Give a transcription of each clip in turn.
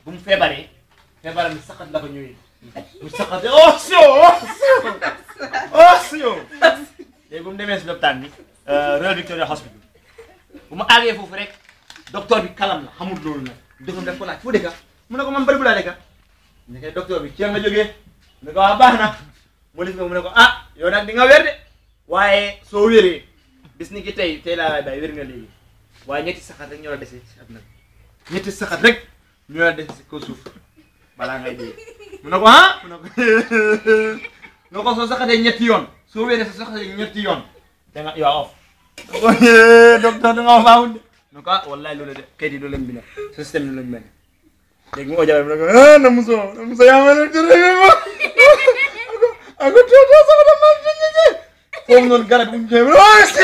bu mu feebaree feebaram bi saxat la ko ñëwee mu saxatee oh sio oh sio oh sio léegi bu mu demee si lopitaan bi Royal Victoria Hospital bu ma àggee foofu rek docteur bi kalam la xamul loolu nag docteur bi daf ko laaj foo dëkka mu ne ko man bëri bu laa dëkka ne ko docteur bi ci nga jógee mu ne ko waa baax na mu ne ko mu ne ko ah yow nag di nga wér de waaye soo wéree bis ni ki tey tey laa bay wér nga léegi waaye ñetti saxat rek ñoo la dese si àdduna bi ñetti saxat rek ñoo la dese si kaw suuf balaa ngay dee mu ne ko ah mu ne ko nga ko soo saxatee ñetti yoon soo wéree soo saxatee ñetti yoon da nga yow off ko docteur da nga faawul de ne ko ah wallahi loolu de kayit yi loolu lañ bind système bi lañ mel léegi mu ojabe mu ne ko ah na muso na muso yaa ma leen tere ma ako ako toto sama da ma ñeñe foofu noonu garab bu ñu koy oh si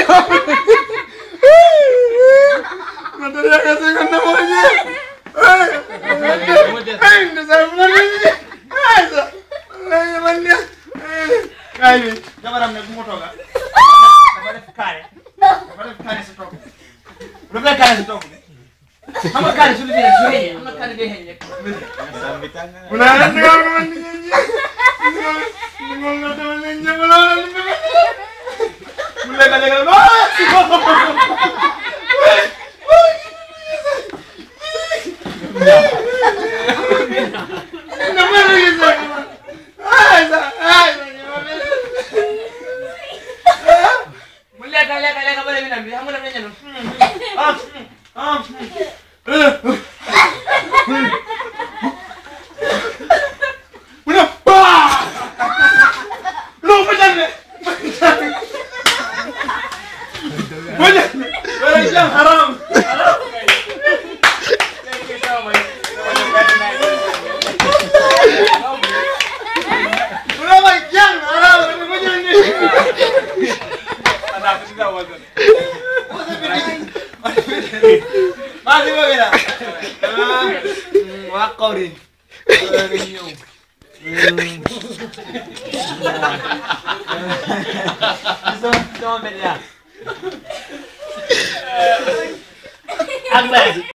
ma dara yaa ka seen na mo ñe ay ay ne sa mo ñe ay sa ay man ne ay bi jabaram ne bu ma tooga dafa def kaare dafa def kaare si toog bu defee kaare si toog xam nga kaare su lu su xëyee xam nga kaare day xëy rek mu ne la nga ko man ni ñi ni mo nga dama ne ñe mo la mu lekk lekk la na ma la gis ay sa ay mu lekk lekk lekk ba léegi nag bi xam nga daf la ñëw ah ah mu ne baa non ma jànne ma jànne wala jàng haram haram mu ne ma jàng haram ma jànne maa ngi bëgg naa waa Kawri nga ñëw sama sama mbedd yaa ak